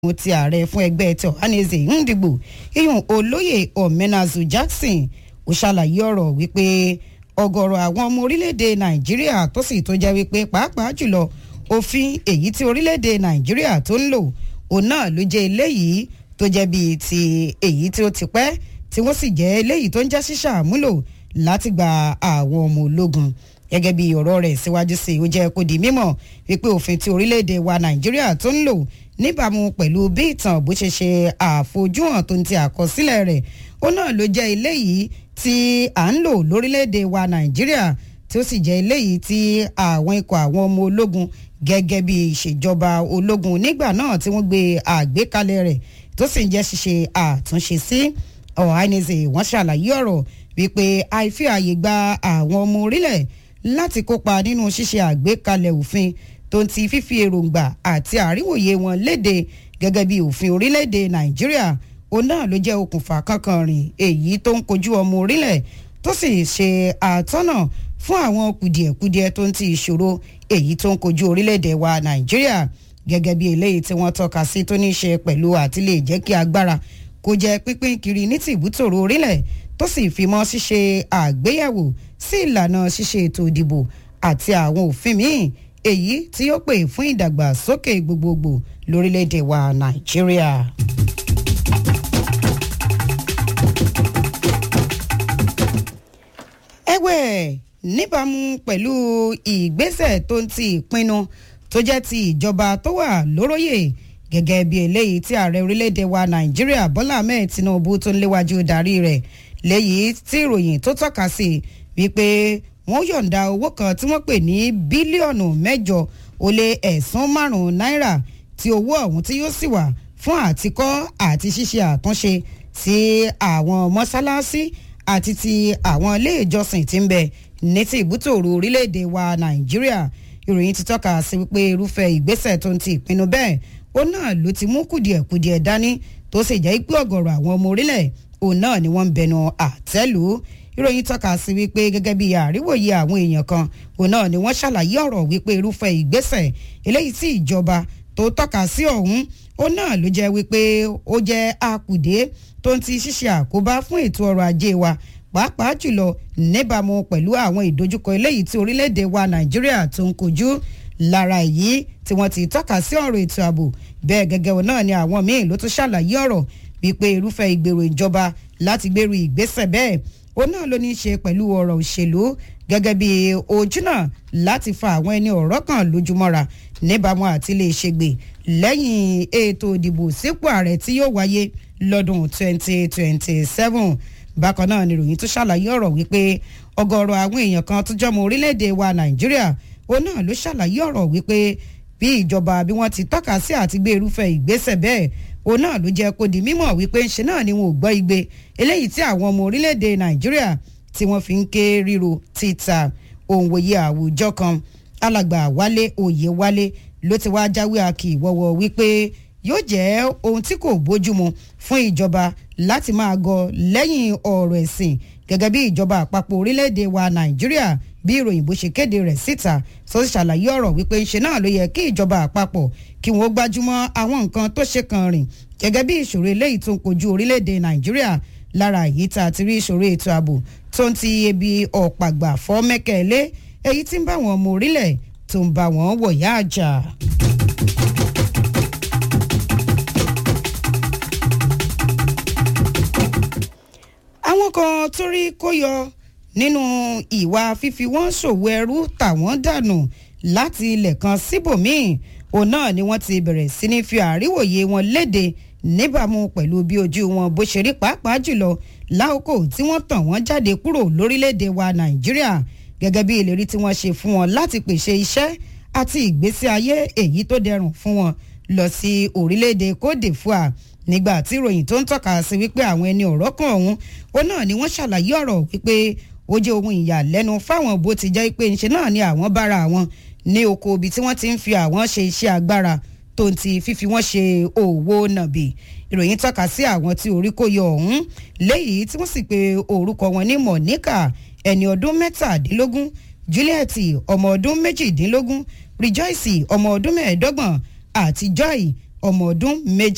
mo ti ààrẹ fún ẹgbẹ́ tí Ohanaeze Ndigbo iyun olóyè Omenazu Jackson ó ṣàlàyé ọ̀rọ̀ wípé ọ̀gọ̀rọ̀ àwọn ọmọ orílẹ̀-èdè Nàìjíríà tó sì tó jẹ́ wípé pàápàá jùlọ òfin èyí tí orílẹ̀-èdè Nàìjíríà tó ń lò òun náà ló jẹ́ eléyìí tó jẹ́ bíi ti èyí tí ó ti pẹ́ tí wọ́n sì jẹ́ eléyìí tó ń jẹ́ ṣíṣàmúlò láti gba àwọn ọmọ ológun gẹ́gẹ́ bí ọ̀rọ̀ rẹ̀ síwájú sí i ó jẹ́ kó di mímọ̀ wípé òfin tí orílẹ̀-èdè wa Nàìjíríà tó ń lò níbàámu pẹ̀lú bí ìtàn bó ṣe ṣe àfojúhàn tó ń ti àkọsílẹ̀ rẹ̀ ó náà ló jẹ́ eléyìí tí à ń lò lórílẹ̀‐èdè wa nàìjíríà tí ó sì jẹ́ eléyìí tí àwọn ikọ̀ àwọn ọmọ ológun gẹ́gẹ́ bí ìṣèjọba ológun nígbà náà tí wọ́n gbé àgbékalẹ̀ rẹ̀ tó sì ń jẹ́ ṣíṣe àtúnṣe sí Ohanaeze wọ́n ṣàlàyé ọ̀rọ̀ wípé àìfi àyè gba àwọn ọmọ orílẹ̀ láti kópa nínú ṣíṣe àgbékalẹ̀ òfin tó ń ti fífi èròǹgbà àti àríwòye wọn léde gẹ́gẹ́ bí òfin orílẹ̀-èdè nàìjíríà òun náà ló jẹ́ okùnfà kankan rìn èyí tó ń kojú ọmọ orílẹ̀ tó sì ṣe àtọ́nà fún àwọn kùdìẹ̀kudiẹ tó ń ti ìṣòro èyí tó ń kojú orílẹ̀-èdè wa nàìjíríà gẹ́gẹ́ bí eléyìí tí wọ́n tọ́ka sí tó ní í ṣe pẹ̀lú àti lè jẹ́ kí agbára kó jẹ́ pínpín kiri ní tìbútòrò orílẹ̀ tó sì fi mọ́ ṣíṣe àgbéyẹ̀wò sí ìlànà ṣíṣe ètò ìdìbò àti àwọn òfin míì èyí tí ó pè fún ìdàgbàsókè gbogbogbò lórílẹ̀‐èdè wa nàìjíríà. ẹ̀wẹ̀ níbàámu pẹ̀lú ìgbésẹ̀ tó ń ti ìpinnu tó jẹ́ ti ìjọba tó wà lóróyè gẹ́gẹ́ bí eléyìí tí ààrẹ orílẹ̀‐èdè wa nàìjíríà bọ́lá ahmed tinubu tó ń léwájú darí rẹ̀ léyìí tí ìròyìn tó tọ́ka sí wípé wọ́n yọ̀ǹda owó kan tí wọ́n pè ní bílíọ̀nù mẹ́jọ ó lé ẹ̀sán márùn-ún náírà tí owó ọ̀hún tí yóò sì wà fún àtikọ́ àti ṣíṣe àtúnṣe sí àwọn mọ́sálásí àti ti àwọn ilé ìjọsìn tí ń bẹ ní ti ìbútòrò orílẹ̀-èdè wa nàìjíríà ìròyìn ti tọ́ka sí wípé irúfẹ́ ìgbésẹ̀ tó ń ti ìpinnu bẹ́ẹ̀ ó náà ló ti mú kùdìẹ̀kudiẹ̀ dání tó sì jẹ́ pé ọ̀gọ̀rọ̀ àwọn ọmọ orílẹ̀ òun náà ni wọ́n ń bẹnu àtẹ́lù ìròyìn tọ́ka sí wípé gẹ́gẹ́ bí àríwòye àwọn èèyàn kan òun náà ni wọ́n ṣàlàyé ọ̀rọ̀ wípé irúfẹ́ ìgbésẹ̀ eléyìí tí ìjọba tó tọ́ka sí ọ̀hún ó náà ló jẹ́ wípé ó jẹ́ àkùdé tó ń ti ṣíṣe àkóbá fún ètò ọrọ̀ ajé wa pàápàá jùlọ níbàámu pẹ̀lú àwọn ìdojúkọ eléyìí tí orílẹ̀-èdè wa nàìjíríà tó ń kojú lára èyí tí wọ́n ti tọ́ka sí ọ̀rọ̀ ètò ààbò bẹ́ẹ̀ gẹ́gẹ́ náà ni àwọn míì ló tún ṣàlàyé ọ̀rọ̀ wípé irúfẹ́ ìgbèrò ìjọba láti gbèrú ìgbésẹ̀ bẹ́ẹ̀ ó náà ló ní í ṣe pẹ̀lú ọ̀rọ̀ òṣèlú gẹ́gẹ́ bí ojúnà láti fa àwọn ẹni ọ̀rọ̀ kan lójúmọ́ra níbàámu àti lè ṣègbè lẹ́yìn ètò ìdìbò sípò ààrẹ tí yóò wáyé lọ́dún 2027 bákan náà ni ìròyìn tún ṣàlàyé ọ̀rọ̀ wípé ọ̀gọ̀ọ̀rọ̀ àwọn èèyàn kan tó jọmọ orílẹ̀-èdè wa nàìjíríà ó náà ló ṣàlàyé ọ̀rọ̀ wípé bí ìjọba bí wọ́n ti tọ́ka sí àti gbé irúfẹ́ ìgbésẹ̀ bẹ́ẹ̀ òun náà ló jẹ́ kó di mímọ̀ wípé ńṣe náà ni wọn ò gbọ́ igbe eléyìí tí àwọn ọmọ orílẹ̀-èdè nàìjíríà tí wọ́n fi ń ké ríro títa òǹwòye àwùjọ kan alàgbà wálé òye wálé ló ti wá jáwé àkì ìwọ́wọ́ wípé yóò jẹ́ ohun tí kò bójúmu fún ìjọba láti máa gọ lẹ́yìn ọ̀rọ̀ ẹ̀sìn gẹ́gẹ́ bí ìjọba àpapọ̀ orílẹ̀-èdè wa nàìjíríà bí ìròyìn bó ṣe kéde rẹ̀ síta tó sì ṣàlàyé ọ̀rọ̀ wípé ńṣe náà ló yẹ kí ìjọba àpapọ̀ kí wọ́n gbájúmọ́ àwọn nǹkan tó ṣe kan rìn gẹ́gẹ́ bí ìṣòro eléyìí tó ń kojú orílẹ̀-èdè nàìjíríà lára èyí tá a ti rí ìṣòro ètò ààbò tó ń ti ebi ọ̀pàgbà fọ́ mẹ́kẹ̀lé èyí tí ń bá wọn ọmọ orílẹ̀ tó ń bá wọn wọ̀yá àjà. àwọn kan tó rí kó yọ nínú ìwà fífi wọ́n ṣòwò ẹrú tàwọn dànù láti ilẹ̀ kan síbòmíì òun náà ni wọ́n ti bẹ̀rẹ̀ sí ní fi àríwòye wọn léde níbàámu pẹ̀lú bí ojú wọn bó ṣe rí pàápàá jùlọ láòkò tí wọ́n tàn wọ́n jáde kúrò lórílẹ̀‐èdè wa nàìjíríà gẹ́gẹ́ bí ìlérí tí wọ́n ṣe fún wọn láti pèsè iṣẹ́ àti ìgbésí ayé èyí tó dẹrùn fún wọn lọ sí orílẹ̀‐èdè cote divoire nígbà tí ìròyìn tó ń tọ́ka sí wípé àwọn ẹni ọ̀rọ̀ kan ọ̀hún òun náà ni wọ́n ṣàlàyé ọ̀rọ̀ wípé ó jẹ́ ohun ìyàlẹ́nu fáwọn bó ti jẹ́ pé ńṣe náà ni àwọn bára àwọn ní oko ibi tí wọ́n ti ń fi àwọn ṣe iṣẹ́ agbára tó ń ti fífi wọ́n ṣe òwò nàbì ìròyìn tọ́ka sí àwọn tí orí kò yọ ọ̀hún léyìí tí wọ́n sì pe orúkọ wọn ní monica ẹni ọdún mẹ́tàdínlógún juliet ọmọ ọdún méjìdínlógún rejoice ọmọ ọdún mẹ́ẹ̀ẹ́dọ́gbọ̀n àti joy ọmọ ọdún méjì